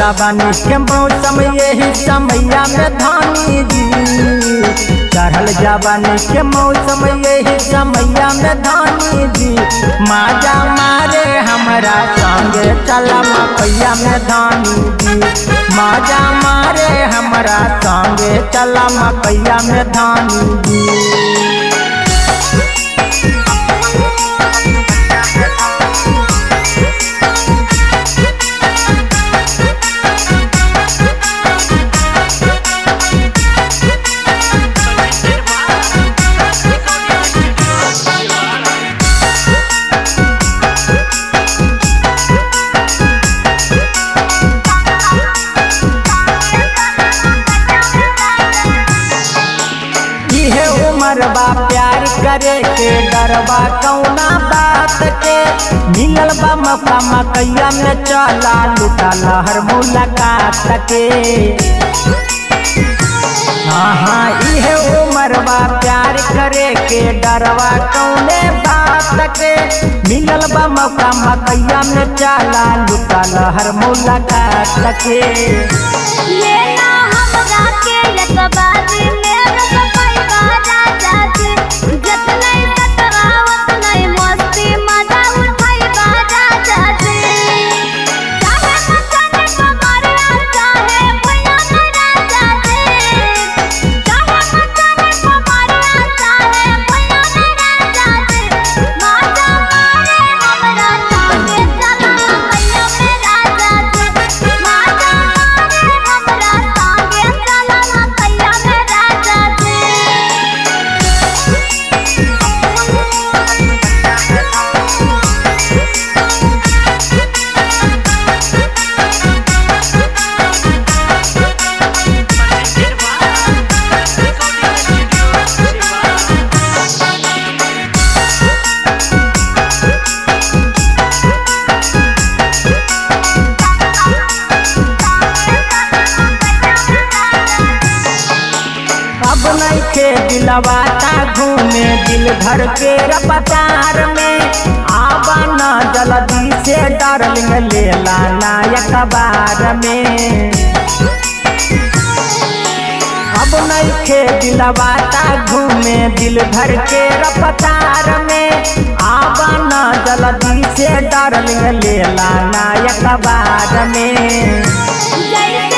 जवानी के मौसम यही समैया में धानी जी चढ़ल जवानी के मौसम यही समैया में धानी जी माजा मारे हमरा संगे चला मकैया में धानी जी माजा मारे हमरा संगे चला मकैया में धानी जी इहे उमर बा प्यार करे के डरबा कौना बात के मिलल बा मौका मकैया में चला लुटा लहर मुलाकात के हाँ हाँ इहे उमर बा प्यार करे के डरवा कौने बात के मिलल बा मौका मकैया में चला लुटा लहर मुलाकात के लेना हमरा के लकबारी मेरे सफाई बाजा जाते जतनै सतरावत नै मस्ती मजा उठाई बाजा जाते चाहे मचाने पमरिया चाहे भैया मेरा जाते चाहे मचाने पमरिया चाहे भैया मेरा जाते माजा मारे हमरा संगे चला भैया मेरा जाते माजा मारे हमरा संगे चला भैया मेरा जाते अब नहीं खे दिलवाता घूमे दिल भर के रपतार में आवा न जल्दी से डार्लिंग लेला नायक बार में अब नहीं खे दिलवाता घूमे दिल भर के रपतार में आवा न जल्दी से डार्लिंग लेला नायक बार में जैसे